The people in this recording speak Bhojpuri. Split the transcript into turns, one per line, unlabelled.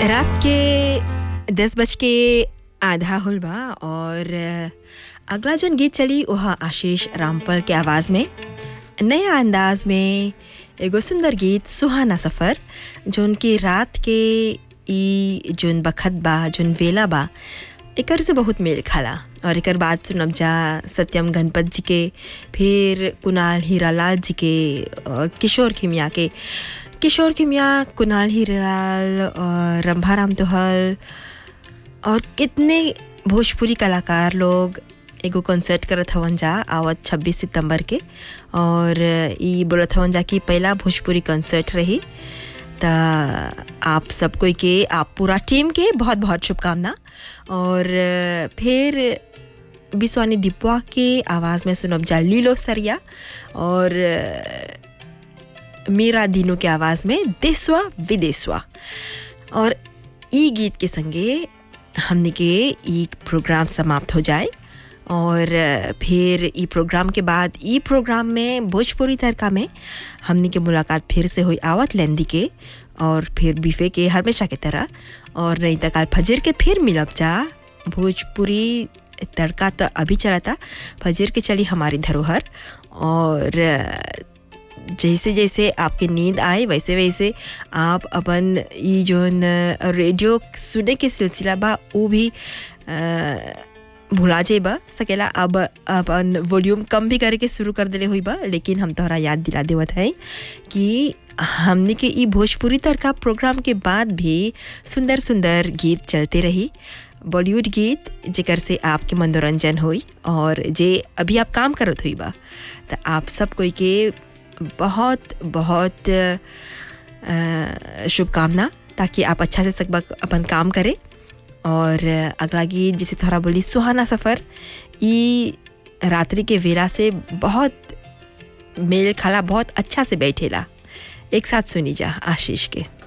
रात के दस बज के आधा होल बा और अगला जन गीत चली वह आशीष रामफल के आवाज़ में नया अंदाज में एगो सुंदर गीत सुहाना सफ़र जोन की रात के ई जोन बखत बा जोन वेला बा एकर से बहुत मेल खाला और एकर बाद सुनब जा सत्यम गणपत जी के फिर कुणाल हीरालाल जी के और किशोर खिमिया के किशोर खिमिया कुणाल हीरालाल और रंभाराम तोहल और कितने भोजपुरी कलाकार लोग एगो कॉन्सर्ट करत हवन जा आवत 26 सितंबर के और ई बोलत हवन जा कि पहला भोजपुरी कॉन्सर्ट रही त आप सब कोई के आप पूरा टीम के बहुत बहुत शुभकामना और फिर बिस्वानी दीपवा के आवाज़ में सुनब जा लीलो सरिया और मीरा दीनू के आवाज़ में देसवा विदेसवा और ई गीत के संगे हमने के ई प्रोग्राम समाप्त हो जाए और फिर ई प्रोग्राम के बाद ई प्रोग्राम में भोजपुरी तड़का में हमने के मुलाकात फिर से हुई आवत लेंदी के और फिर बीफे के हमेशा की तरह और नहीं तो कल फजर के फिर मिलब जा भोजपुरी तड़का तो अभी चला था फजर के चली हमारी धरोहर और जैसे जैसे आपकी नींद आए वैसे वैसे आप अपन ये जो रेडियो सुने के सिलसिला बा वो भी भुला जेबा सकेला अब अपन वॉल्यूम कम भी करके शुरू कर दिले हुई बा लेकिन हम तोहरा याद दिला देवत है कि हमने के ई भोजपुरी तड़का प्रोग्राम के बाद भी सुंदर सुंदर गीत चलते रही बॉलीवुड गीत जेकर से आपके मनोरंजन हुई और जे अभी आप काम करत हुई बा तो आप सब कोई के बहुत बहुत शुभकामना ताकि आप अच्छा से सकबा अपन काम करें और अगला गीत जिसे थोड़ा बोली सुहाना सफ़र ई रात्रि के वेला से बहुत मेल खाला बहुत अच्छा से बैठेला एक साथ सुनी जा आशीष के